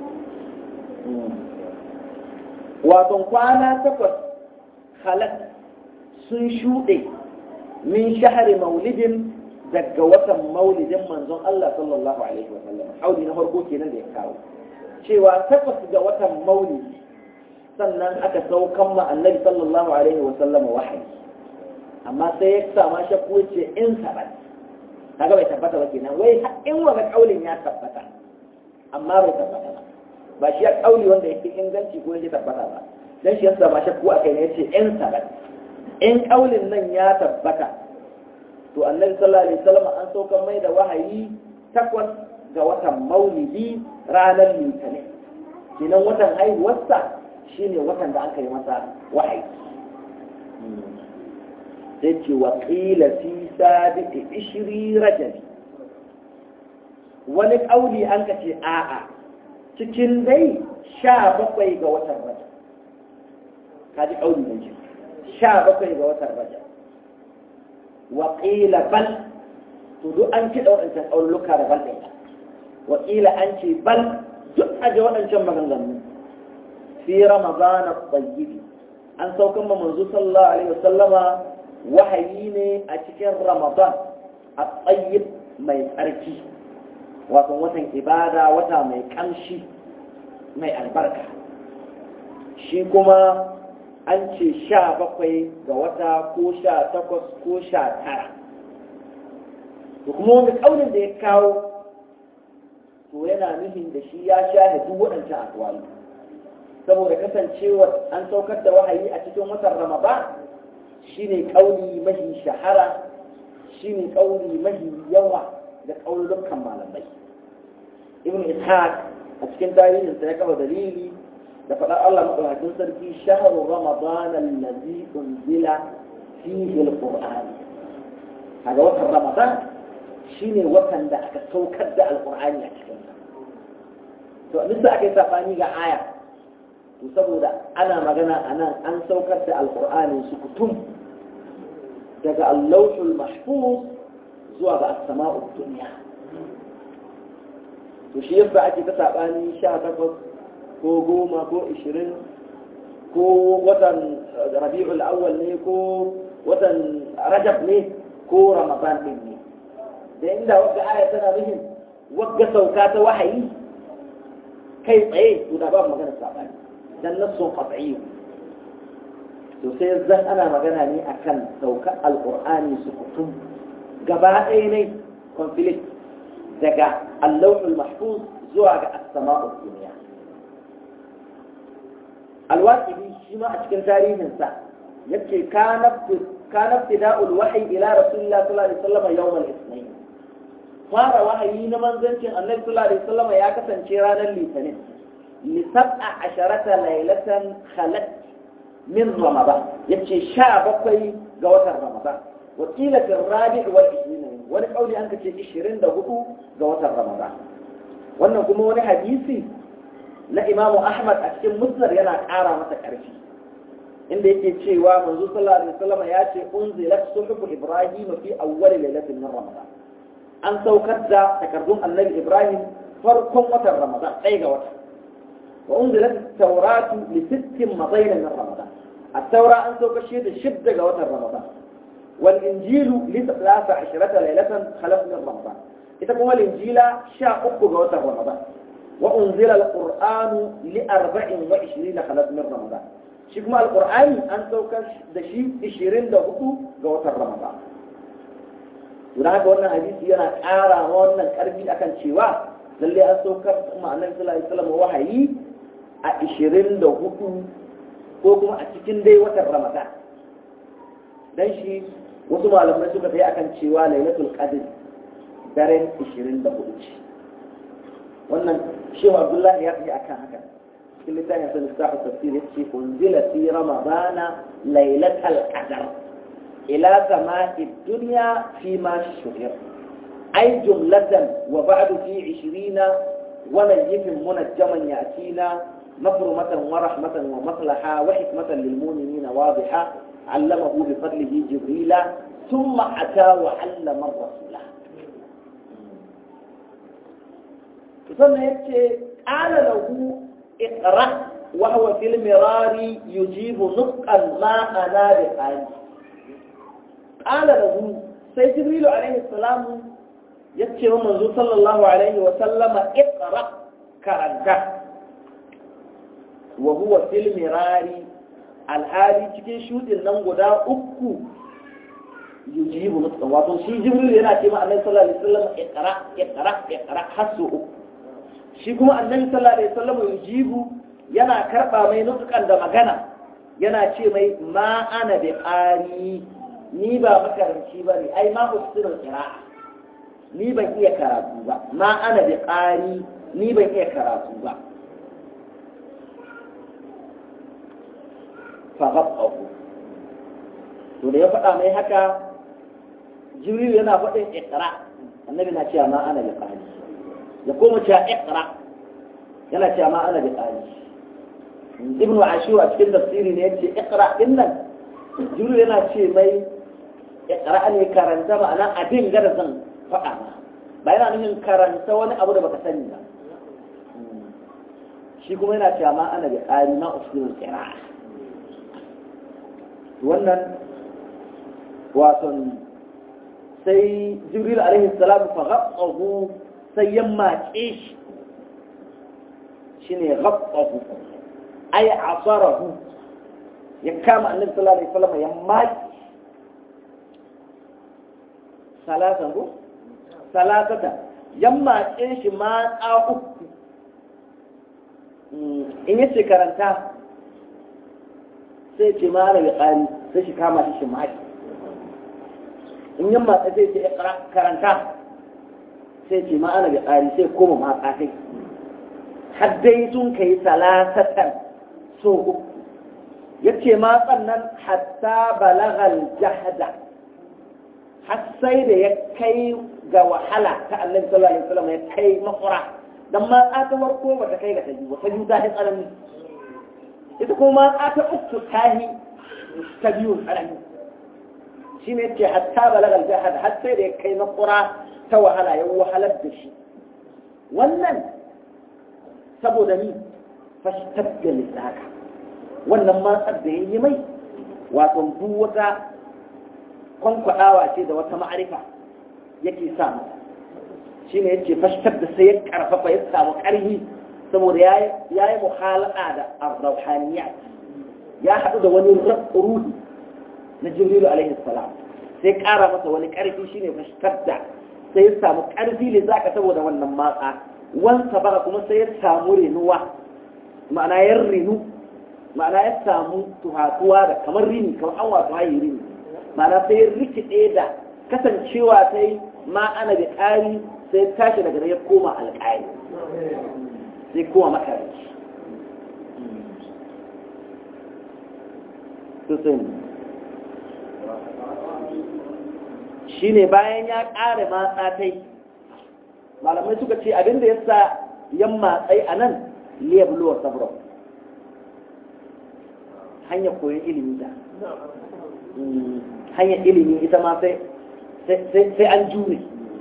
wato kwana takwas khalat sun shuɗe min shahri maulidin daga watan maulidin manzon Allah sallallahu alaihi wasallam hauli na farko kenan da ya kawo cewa takwas ga watan maulidi sannan aka saukan ma annabi sallallahu alaihi wasallam wahayi amma sai ya sama shakku ce in sabat kaga bai tabbata ba kenan wai in wani kaulin ya tabbata amma bai tabbata ba ba shi ya kauli wanda yake inganci ko yake tabbata ba dan shi ya sama shakku akai ne yace in sabat in kaulin nan ya tabbata to annabi sallallahu alaihi wasallam an saukan mai da wahayi takwas ga watan maulidi ranar litinin kenan watan haihuwarsa shine watan da aka yi masa wahayi sai ce wa qila fi sabiqi ishri rajabi wani kauli an ka ce a'a cikin dai sha bakwai ga watan rajab kaji kauli ne sha bakwai ga watan rajab waƙila bal to duk an kiɗa waɗancan ƙauluka da bal ɗaya waƙila an ce bal duk a ji waɗancan maganganu fi ramadana tsayyidi an saukan ma manzo sallallahu alaihi wasallama wahayi ne a cikin ramadan a tsayyid mai tsarki wato watan ibada wata mai ƙamshi mai albarka shi kuma an ce sha bakwai ga wata ko sha takwas ko sha tara to kuma wani ƙaunin da ya kawo to yana nufin da shi ya sha duk waɗancan akwali saboda kasancewa an saukar da wahayi a cikin watan ramadan shine ƙauni mahi shahara shine ƙauni mahi yawa da ƙaulukan malamai ibn ishaq a cikin tarihinsa ya kafa dalili da faɗar Allah maɗaukakin sarki shahru ramadan allazi unzila fihi alquran kaga watan ramadan shine watan da aka saukar da alqur'ani a cikin sa to bisa aka yi sabani ga aya to saboda ana magana anan an saukar da alqur'ani su kutum daga allahul mahfuz zuwa ga as-sama'ud dunya to shi yasa ake ta sabani 18 ko goma ko ishirin ko watan rabi'ul awwal ne ko watan rajab ne ko ramadan din ne da inda wadda aya tana nufin wadda sauka ta wahayi kai tsaye to da babu magana sabani dan nassun qat'i to sai zan ana magana ne akan saukar alqur'ani su kutum gaba ɗaya ne conflict daga allahul mahfuz zuwa ga as-sama'ud dunya alwaƙibi shi ma a cikin tarihinsa yake kana ibtida'ul wahyi ila rasulillah sallallahu alaihi wasallam yawm al-ithnain fara wahayi na manzancin annabi sallallahu alaihi wasallam ya kasance ranar litinin li sab'a asharata laylatan khalat min ramadan yace sha bakwai ga watan ramadan wa qila fi rabi' wal 20 wani kauli an kace 24 ga watan ramadan wannan kuma wani hadisi na imamu ahmad a cikin musnad yana ƙara masa ƙarfi inda yake cewa manzo sallallahu alaihi wasallam ya ce unzilat suhuf ibrahim fi awwal lailatin min ramadan an saukar da takardun annabi ibrahim farkon watan ramadan ɗaya ga wata wa unzilat tawratu li sittin madayna min ramadan at-taura an saukar shi da shidda ga watan ramadan wal injilu li 13 lailatan khalaf min ramadan ita kuma linjila sha uku ga watan ramadan wa unzila al-qur'anu li 24 khalaf min ramadan shi kuma alkur'ani an saukar da shi 24 ga watan ramadan don haka wannan hadisi yana ƙara wannan ƙarfi akan cewa lalle an saukar kuma annabi sallallahu alaihi wasallam wahayi a 24 ko kuma a cikin dai watan ramadan dan shi wasu malamai suka tayi akan cewa lailatul qadr daren 24 ce wannan shehu abdullahi ya tafi akan haka cikin littafin sa littafin tafsir yace unzila fi ramadana lailatal qadr ila sama'i dunya fi ma shuhir ay jumlatan wa ba'du fi 20 wa nayyifin munajjaman yatina مفرمة ورحمة ومصلحة وحكمة للمؤمنين واضحة علمه بفضله جبريل ثم أتى وعلم الرسول ثم يتي قال له اقرأ وهو في المرار يجيب نطقا ما أنا بقال قال له سيد جبريل عليه السلام يتي منذ صلى الله عليه وسلم اقرأ كرنته وهو في المرار alhali cikin shudin nan guda uku yujibu nutsan wato shi jibril yana ce ma annabi sallallahu alaihi wasallam iqra iqra iqra hasu uku shi kuma annabi sallallahu alaihi wasallam yujibu yana karba mai nutsukan da magana yana ce mai ma ana bi qari ni ba makaranci ba ne ai ma usulul qira'a ni ban iya karatu ba ma ana bi qari ni ban iya karatu ba fa ghabbahu to da ya faɗa mai haka jibril yana faɗin iqra annabi na cewa ma ana bi qari ya koma cewa iqra yana cewa ma ana bi qari ibn ashur a cikin tafsiri ne yace iqra din nan jibril yana ce mai iqra ne karanta ma'ana abin gada zan faɗa ma ba yana nufin karanta wani abu da baka sani ba shi kuma yana cewa ma ana bi qari ma usulul qira'a wannan waton sai jibril alaihi salam fa ghabbahu sai ya mace shi shine ghabbahu ay asarahu ya kama annabi sallallahu alaihi wasallam ya maki salatan ko salatata ya mace shi ma uku in yace karanta sai ce ma rabi ƙari sai shi kama shi shi maki in yin matsa sai ce karanta sai ce ma ana bi ƙari sai koma matsa sai har dai sun kai salasatan so uku ya ce matsan nan hatta balagal jahada har sai da ya kai ga wahala ta annabi sallallahu alaihi wasallam ya kai makura dan matsa ta farko ba ta kai ga ta biyu ta biyu ta tsanani ita kuma ta uku tahi ta biyu karami shi ne ce hatta balagal jahad har sai da ya kai makura ta wahala ya wahalar da shi wannan saboda ni fashtar da lissaka wannan matsar da ya yi mai wato duk wata kwankwaɗawa ce da wata ma'arifa yake sa mata shi ne yace fashtar da sai ya karfafa ya samu ƙarfi saboda ya yi muhalaka da arrauhaniya ya haɗu da wani ruhi na jibrilu alaihi salam sai ƙara masa wani ƙarfi shine fashtar da sai ya samu ƙarfi ne zaka saboda wannan matsa wansa bara kuma sai ya samu renuwa ma'ana ya rinu ma'ana ya samu tuhatuwa da kamar rini kamar an wato hayi rini ma'ana sai ya rikide da kasancewa sai ma ana da ƙari sai tashi daga ya koma alƙali sai koma makaranci shi ne bayan ya ƙare matsatai malamai suka ce abinda ya sa yan matsai a nan liyabluwa sabro hanyar koyon ilimi da hanyar ilimi ita ma sai an jure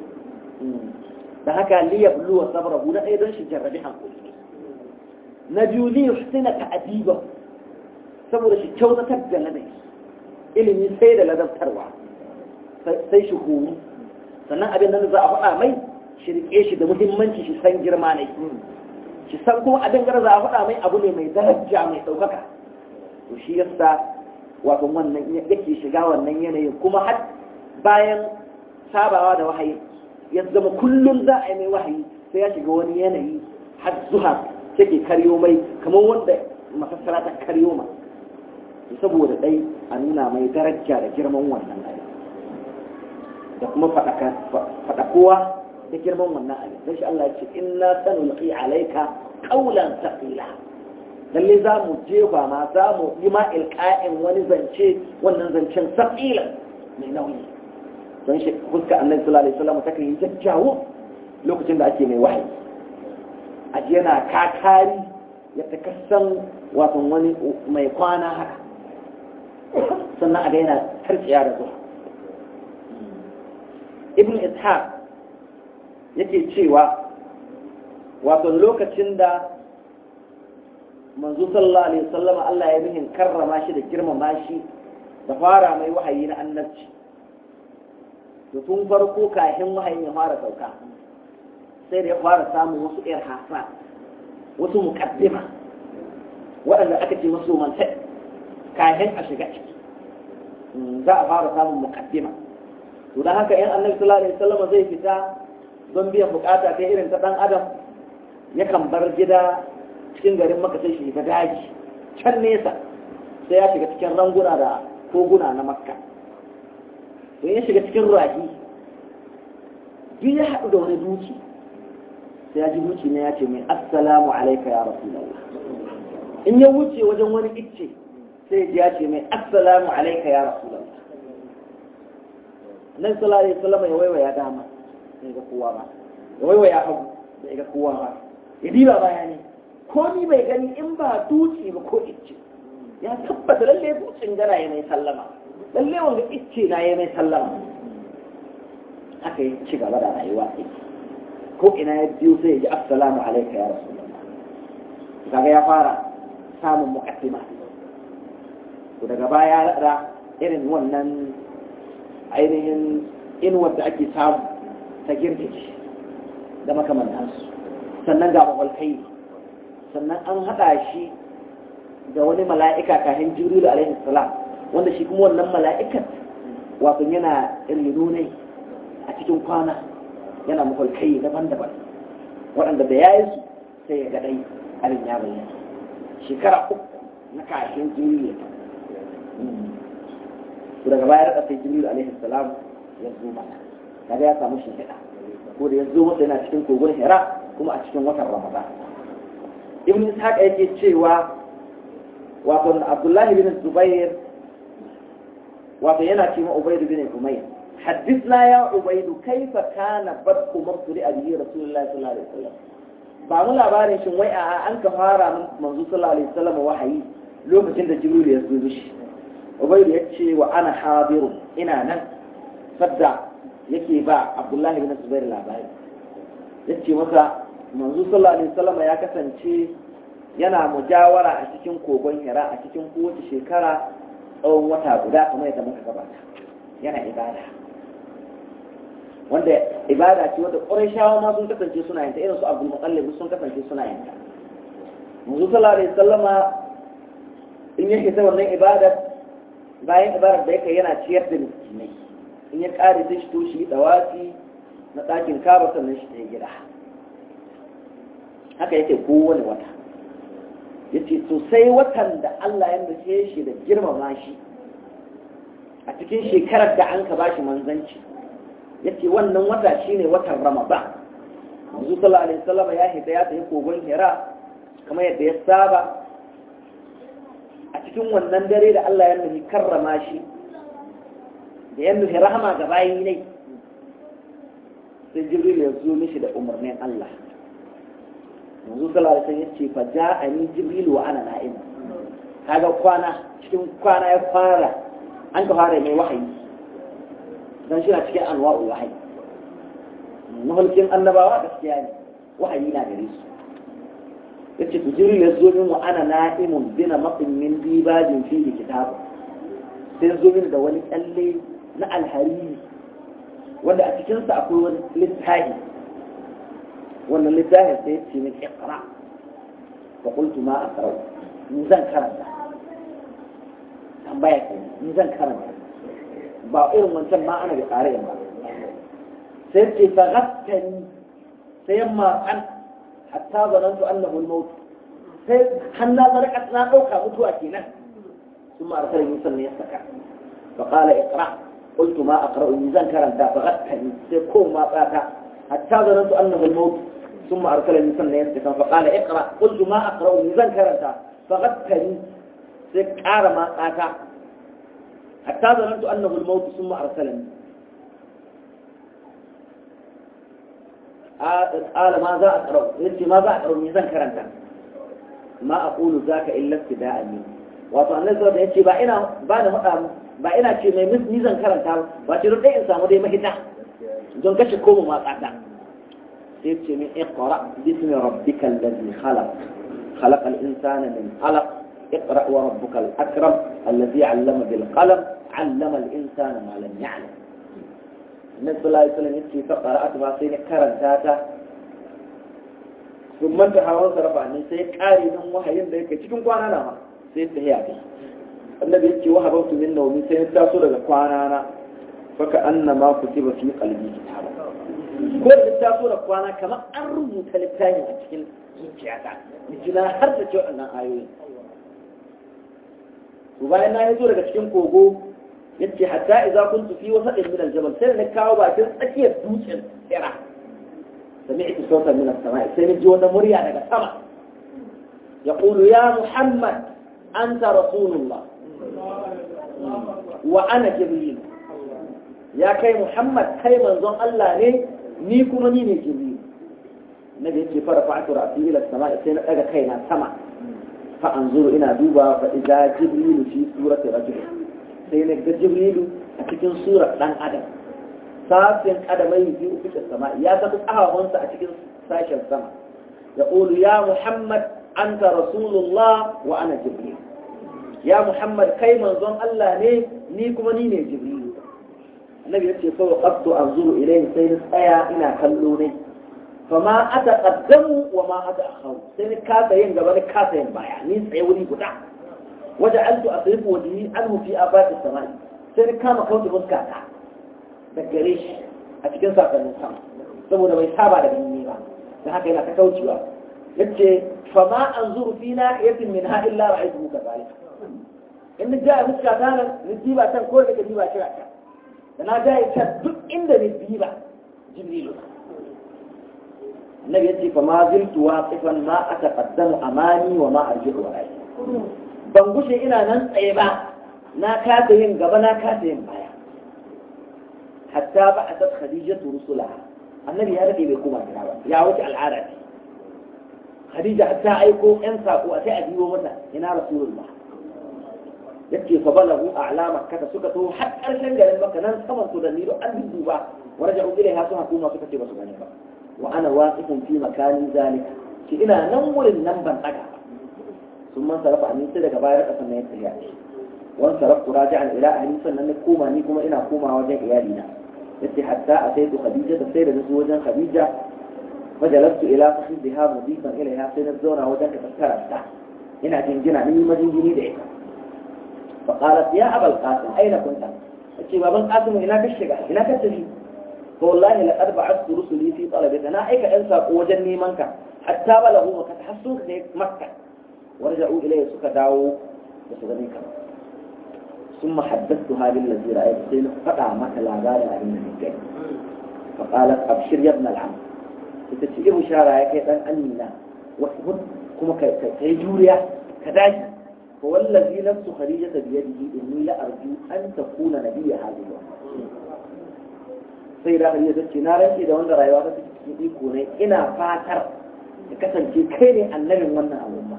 da haka liyabluwa sabro na ɗaya don shi jarrabi hankali na biyu liyu suna ta'adiba saboda shi kyautatar da ladabi ilimi sai da ladabtarwa sai shi horo sannan abin da za a faɗa mai shi riƙe shi da muhimmanci shi san girma ne shi san kuma abin da za a faɗa mai abu ne mai daraja mai ɗaukaka to shi yasa wato wannan yake shiga wannan yanayin kuma har bayan sabawa da wahayi ya zama kullum za a yi mai wahayi sai ya shiga wani yanayi har zuha take karyo mai kamar wanda masassara ta karyo ma saboda dai a nuna mai daraja da girman wannan abin da kuma faɗakowa da girman wannan abin don shi Allah ya ce inna sanulqi alayka qawlan thaqila lalle za mu jefa ma za mu yi ma ilqa'in wani zance wannan zancen thaqila mai nauyi don shi fuska Annabi sallallahu alaihi wasallam ta yi jajjawo lokacin da ake mai wahayi aji yana kakari ya takassan wato wani mai kwana haka sannan a ga yana tarciya da zuwa ibn ishaq yake cewa wato lokacin da manzo sallallahu alaihi wasallam Allah ya mihin karrama shi da girmama shi da fara mai wahayi na annabci to tun farko kafin wahayin ya fara sauka sai da ya fara samun wasu irhasa wasu muqaddima waɗanda aka ce masu manta kafin a shiga ciki za a fara samun muqaddima to dan haka yan annabi sallallahu alaihi wasallam zai fita don biyan bukata ta irin ta dan adam yakan bar gida cikin garin maka sai shi ga daji can nesa sai ya shiga cikin ranguna da koguna na makka to ya shiga cikin rahi duk ya haɗu da wani duki sai ya ji duki ne ya ce mai assalamu alaika ya rasulallah in ya wuce wajen wani icce sai ya ce mai assalamu alaika ya rasulallah nan sallallahu alaihi wasallam ya waiwaya dama bai ga kowa ba ya waiwaya hagu bai ga kowa ba ya diba baya ne ko ni bai gani in ba duci ba ko icce ya tabbata lalle ducin gara ya mai sallama lalle wanga icce na ya mai sallama haka ya ci gaba da rayuwa ko ina ya biyo sai ya ji assalamu alaika ya rasulullah kaga ya fara samun muqaddima to daga baya da irin wannan ainihin inuwar da ake samu ta girgije da makamantansu sannan ga mawalkai sannan an haɗa shi da wani mala'ika kafin jibril alaihi salam wanda shi kuma wannan mala'ikat wato yana reno ne a cikin kwana yana mawalkai daban-daban waɗanda da yayin su sai ya gaɗai abin ya bayyana shekara uku na kafin jibril daga baya da sai jibril alaihi salam ya zo mana kaga ya samu shimfiɗa ko da ya zo masa yana cikin kogon hira kuma a cikin watan ramadan ibn ishaq yake cewa wato abdullahi bin zubair wato yana ce ma ubayd bin umayr حدثنا يا عبيد كيف كان بدء مبتدئ به رسول الله صلى الله عليه وسلم ba mu labarin shin wai a an ka fara manzo sallallahu alaihi wasallam wahayi lokacin da jibril ya zo shi ubaidu ya ce wa ana habiru ina nan sadda yake ba abdullahi bin zubair labari ya ce masa manzo sallallahu alaihi wasallam ya kasance yana mujawara a cikin kogon hira a cikin kowace shekara tsawon wata guda kamar yadda muka gabata yana ibada wanda ibada ce wanda ƙurashawa ma sun kasance suna yin ta irin su abdul muqallib sun kasance suna yin ta manzo sallallahu alaihi wasallama in yake ta wannan ibadar bayan ibarar da yake yana ciyar da miskinai in ya kare sai shi to shi dawafi na ɗakin kaba sannan shi ta gida haka yake kowane wata ya ce to sai watan da Allah ya nufe shi da girmama shi a cikin shekarar da an ka ba shi manzanci ya ce wannan wata shi ne watan ramadan manzo sallallahu alaihi wasallam ya hita ya tafi kogon hira kamar yadda ya saba a cikin wannan dare da Allah ya nufi karrama shi da ya nufi rahama ga bayi ne sai jibril ya zo mishi da umarnin Allah manzo sallallahu alaihi wasallam ya ce fa ja'ani jibril wa ana na'im kaga kwana cikin kwana ya fara an ka fara mai wahayi dan shi na cikin anwa'ul wahayi mahulkin annabawa gaskiya ne wahayi na gare su yace to jibril ya zo min wa ana na'imun bina maqin min dibajin fihi kitab sai zo min da wani kyalle na alhariri wanda a cikinsa akwai wani littafi wannan littafin sai ya ce min iqra fa qultu ma aqra ni zan karanta tambaya ke ni zan karanta ba irin wancan ma ana da ƙare ba sai ce fa gattani sai yamma an hatta zanantu annahu al-maut sai hanna zarqat na dauka mutuwa kenan ثم أرسلني صلى يسكع فقال اقرأ قلت ما أقرأ ميزان كرنتا فغتني سيكون ما قاتا حتى ظننت أنه الموت ثم أرسلني صلى يسكع فقال اقرأ قلت ما أقرأ ميزان كرنتا فغتني سيكار ما قاتا حتى ظننت أنه الموت ثم أرسلني قال ماذا أقرأ قلت ماذا أقرأ ميزان كرنتا ما أقول ذاك إلا ابتداء مني wato annabi sallallahu alaihi wasallam ba ina ba da faɗa ba ina ce mai ni zan karanta ba ce dai in samu dai mahita don kashe koma matsata sai ce min iqra bismi rabbikal ladhi khalaq خلق الإنسان من علق اقرأ وربك الأكرم الذي علم بالقلم علم الإنسان ما لم يعلم النبي صلى الله عليه وسلم يبكي فقرأت ما سين كرنتاتا ثم انتهى وانصرف عني سيكاري من وحي ذلك تكون قوانا نعم sai ta yi abi annabi ya ce wa habautu min naumi sai ya taso daga kwana na faka anna ma kutiba fi qalbi kitaba ko da taso da kwana kamar an rubuta littafin a cikin zuciyata jina har da cewa wannan ayoyi to bayan na zo daga cikin kogo yace hatta idza kuntu fi wasatin min aljabal sai na kawo bakin tsakiyar dutsen tsira sami'tu sautan min as-sama'i sai ni ji wata murya daga sama يقول يا محمد أنت رسول الله وأنا جبريل يا كي محمد كي منظم الله لي نيكم نيني جبريل النبي يجي فرفعت رأسي إلى السماء سينا أجا كينا سمع فأنظر إلى دوبا فإذا جبريل في سورة رجل سينا جبريل أتكين سورة لن أدم ساسين أدمي في السماء يا تبقى أهوانسا أتكين ساشا السماء يقول يا محمد أنت رسول الله وأنا جبريل يا محمد كي منظم الله ني نيكم نيني جبريل النبي يقول فوقفت أنظر إليه سيد أيا إنا خلوني فما أتقدم وما أتأخر سيد كاسا ينقبل كاسا ينبايا نيس عيوني قدع وجعلت أصرف وجهي عنه في آفاق السماء سيد كاما كنت مسكاتا دقريش أتكن ساقا نسام saboda bai saba da gani ba da haka yana ta kaucewa yace fama anzuru fi nahiyatin minha illa ra'aytuhu kadhalika in ja fuska ta nan ni diba tan ko da diba shi ta da na ja ta duk inda ni diba jibrilu annabi yace fama ziltu waqifan ma ataqaddamu amani wa ma arji'u wara'i ban gushe ina nan tsaye ba na kasa yin gaba na kasa yin baya hatta ba'athat khadijatu rusulaha annabi ya rade bai koma gida ba ya wuce al'ada ce khadija ta aiko yan sako a sai a biyo mata ina rasulullah yace fa balagu a'la makkah suka to har karshen garin makka nan saman su da nilo an duba waraja'u ilaiha sun hukuma suka ce basu gane ba wa ana waqifun fi makani zalika ki ina nan wurin nan ban daga sun man sarafa ni sai daga bayar kasan na ya tsaya wan saraftu raji'an ila ahli sannan na koma ni kuma ina komawa wajen iyalina yace hatta ataitu khadija da sai da nazo wajen khadija فجلست إلى فخذها مضيفا إليها سنة زونا وذاك فكرت هنا جنجنا من مدينة دعيك فقالت يا أبا القاسم أين كنت؟ قلت بابا القاسم هناك الشقة هناك التفي فوالله لقد بعثت رسلي في طلبك أنا أيك أنسى وجني منك حتى بلغوا مكة تحسوك مكة ورجعوا إليه سكا داو بسغنيك ثم حدثتها بالذي رأيت سينا فقع مك لا غالي أن فقالت أبشر يا ابن العم ita ce ibu shara ya kai dan amina wasu kuma ka yi juriya ka dace fa wallazi nafsu khadijata bi yadihi inni la arju an takuna nabiyya hadhihi sai da hariya ta ce na rantse da wanda rayuwa ta cikin iko ne ina fatar ya kasance kai ne annabin wannan al'umma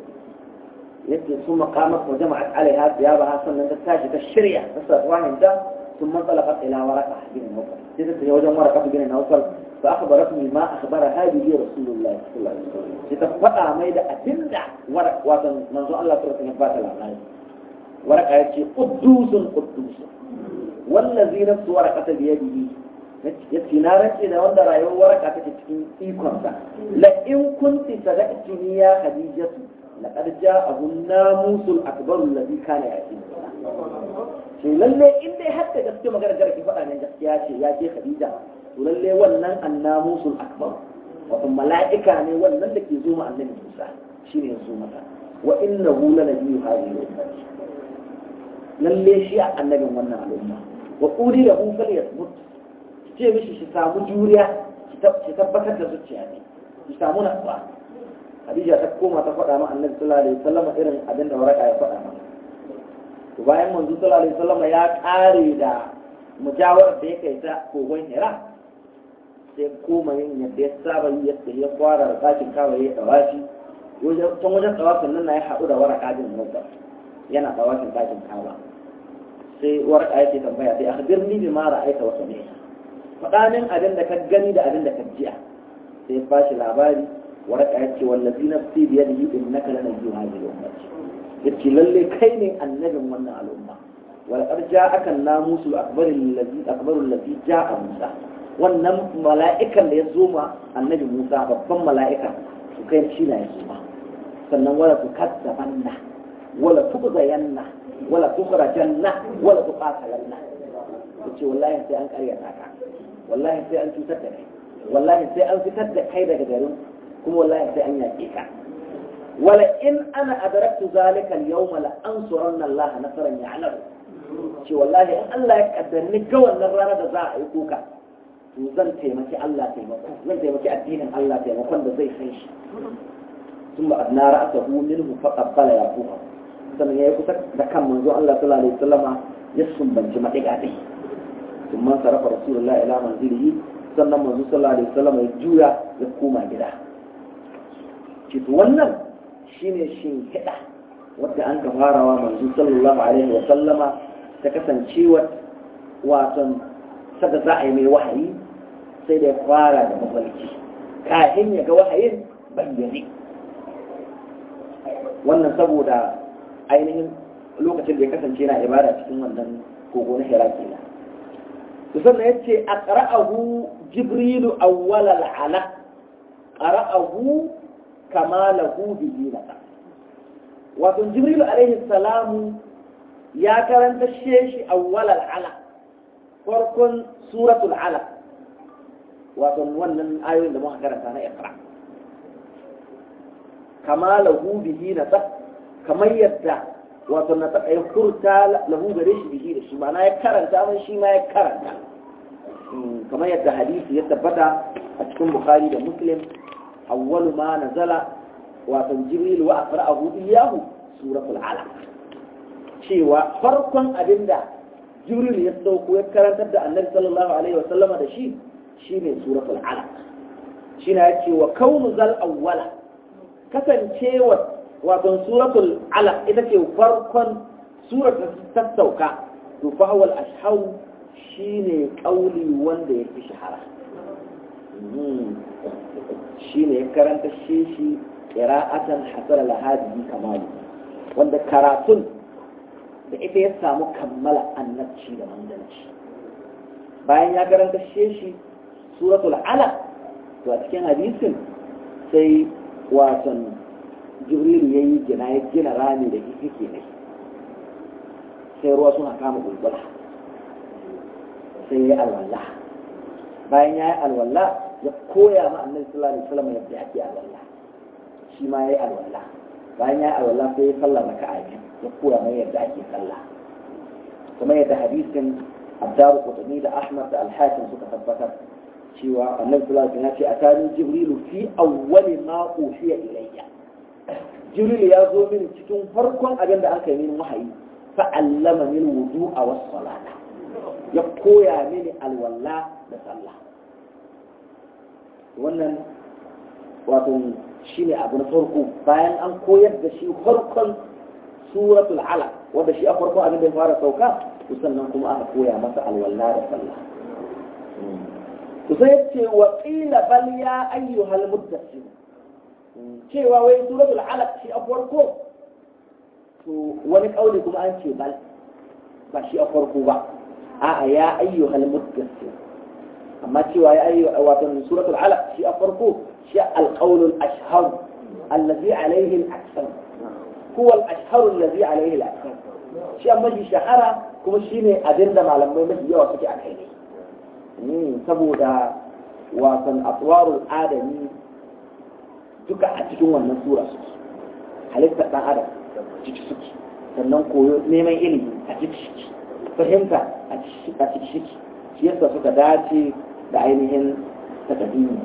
yadda su maqamat wa jama'at alaiha thiyabaha sannan ta tashi ta shirya ta sa wahinta ثم انطلقت الى ورقه بن نوفل جلست هي وجه ورقه بن نوفل فاخبرتني ما اخبرها به رسول الله صلى الله عليه وسلم تتفقع ميدا اتندع ورق واتن منذ الله سورة نفات العالم ورقه يتي قدوس قدوس والذي نفس ورقه بيده yace na rance da wanda rayuwar waraka take cikin ikonsa la in kunti sadaqtini ya khadijatu laqad ja'ahu namusul akbar alladhi kana yaqin ce lalle in dai har da gaske magana gara ki faɗa ne gaskiya ce ya ce khadija to lalle wannan annamusul akbar wato mala'ika ne wannan da ke zo ma annabi Musa shine ya zo mata wa innahu la nabiyyu hadhihi ummati lalle shi a annabin wannan al'umma wa quli lahu falyasmut ce mishi shi samu juriya ki tabbatar da zuciya ne ki samu natsuwa Khadija ta koma ta faɗa ma annabi sallallahu alaihi wasallam irin abin da waraka ya faɗa mata to bayan manzo sallallahu alaihi wasallam ya kare da mujawar da ya kai ta kogon Hira sai koma yin yadda ya saba yi yadda ya fara da sakin kawai ya dawashi can wajen dawashin nan na ya haɗu da waraka bin Musa yana dawashin sakin kawa sai waraka yake tambaya sai akhbirni bima ra'aita wa sami'ta faɗanin abin da ka gani da abin da ka jiya sai ba shi labari waraka yace wallazi nafsi biyadihi innaka lanabiyyu hadhihi ummati yace lalle kai ne annabin wannan al'umma wal qad ja'aka an-namusul akbar allazi akbar allazi ja'a Musa wannan mala'ikan da ya zo ma annabi Musa babban mala'ika su kai shi na ya zo ma sannan wala tukazzabanna wala tuqzayanna wala tukhrajanna wala tuqatalanna yace wallahi sai an karyata ka wallahi sai an cutar da kai wallahi sai an fitar da kai daga garin kuma wallahi sai an yaƙe ka ولئن أنا أدركت ذلك اليوم لأنصرن الله نصرا يعلم ce wallahi in Allah ya kaddari ga wannan rana da za a yi kuka to zan taimaki Allah taimako zan taimaki addinin Allah taimakon da zai san shi sun ba adna ra'atahu minhu fa qabbala ya kuka sannan yayi kusa da kan manzo Allah sallallahu alaihi wasallama ya sumbanci madiga dai ثم صرف رسول الله الى منزله sannan manzo sallallahu alaihi wasallama ya juya ya koma gida ce to wannan shine shin kiɗa wadda an ka farawa manzo sallallahu alaihi wa sallama ta kasancewa waton sada za a yi mai wahayi sai da ya fara da mafalki kafin ya ga wahayin bayyane wannan saboda ainihin lokacin da ya kasance na ibada cikin wannan kogo na hira kenan to sannan yace aqra'ahu jibrilu awwal al-alaq qara'ahu kama lahu bihi nasa wato jibril alaihi salamu ya karanta shi awwal al-alaq farkon suratul alaq wato wannan ayoyin da muka karanta na iqra kama lahu bihi nasa kamar yadda wato na ta kai furta lahu gare shi bihi da shi ma'ana ya karanta man shi ma ya karanta kamar yadda hadisi ya tabbata a cikin bukhari da muslim awwalu ma nazala wato jibril wa aqra'ahu iyyahu suratul alaq cewa farkon abinda jibril ya dauko ya karantar da annabi sallallahu alaihi wasallama da shi shine suratul alaq shine yace wa kaunu zal awwala kasancewa wato suratul alaq ita ce farkon surar ta sauka to fa huwa al-ashhar shine kauli wanda yake shahara shine ya karanta shi shi qira'atan hasala lahadi kamali wanda karatun da ita ya samu kammala annabci da manzanci bayan ya karanta shi suratul alaq to a cikin hadisin sai wasan jibrilu ya yi gina ya gina rami da kike ne sai ruwa suna kama gulgula sai ya yi alwala bayan ya yi alwala ya koya ma annabi sallallahu alaihi wasallam yadda ake alwala shi ma ya yi alwala bayan ya yi alwala sai ya sallah raka'a biyu ya koya mai yadda ake sallah kuma yadda hadisin Abdaru Qutni da Ahmad da Al-Hakim suka tabbatar cewa annabi sallallahu alaihi wasallam ya ce atani jibrilu fi awwali ma uhiya ilayya jibril ya zo mini cikin farkon abin da aka yi mini wahayi fa allama min wudu'a was salata ya koya mini alwala da sallah wannan wato shine abu na farko bayan an koyar da shi farkon suratul alaq wanda shi a farkon abin da ya fara sauka to sannan kuma aka koya masa alwala da sallah to sai ya ce wa qila bal ya ayyuhal muddassir cewa wai suratul alaq shi a farko to wani kauli kuma an ce bal ba shi a farko ba a'a ya ayyuhal muddassir amma cewa ya ayyu wato suratul alaq shi a farko shi alqaulul ashhar allazi alaihi al-aksar huwa al-ashhar allazi alaihi al-aksar shi amma shi shahara kuma shine abinda malamai mafi yawa suke a kai ne saboda wasan atwarul adami duka a cikin wannan sura suke halittar dan adam ciki suke sannan koyo neman ilimi a ciki suke fahimta a ciki suke shi yasa suka dace da ainihin takadimi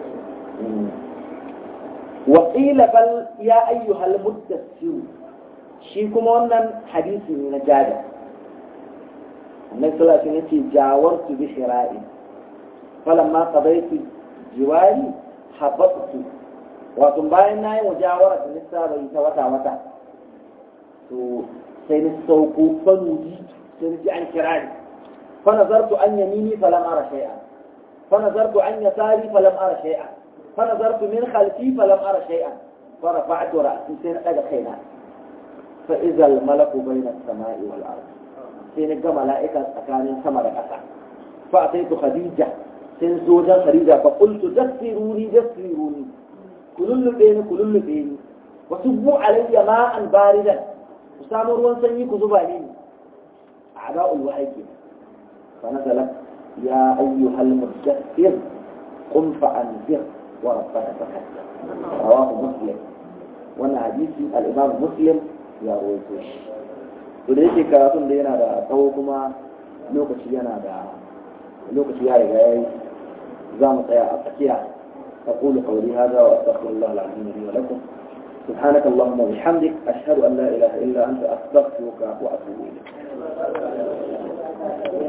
وقيل بل يا أيها المدثر shi kuma wannan hadisi ne na jada annabi sallallahu alaihi wasallam yace jawartu bi shira'in falamma qadaytu jiwari habattu wato bayan nayi mujawara da nisa bai ta wata wata to sai ni sauko fanuji sai ni ji an kira ni fa nazartu an yamini falam ara shay'an fa nazartu an yasari falam ara shay'an fa nazartu min khalfi falam ara shay'an fa rafa'tu ra'si sai na daga kaina fa idza al malaku bayna as-sama'i wal ard sai ni ga mala'ika tsakanin sama da ƙasa fa ataitu khadija sai zo wajen khadija fa qultu dassiruni dassiruni kulullube ni kulullube ni wasu bu alayya ma'an baridan ku samu ruwan sanyi ku zuba ni a da'ul wahayi ke fa nazalat ya ayyuhal mudaththir qum fa anzir wa rabbaka fakabbir rawahu muslim wannan hadisi al-imam muslim ya rawaito shi to da yake karatun da yana da tsawo kuma lokaci yana da lokaci ya riga yayi za mu tsaya a tsakiya أقول قولي هذا وأستغفر الله العظيم لي ولكم سبحانك اللهم وبحمدك أشهد أن لا إله إلا أنت أستغفرك وأتوب إليك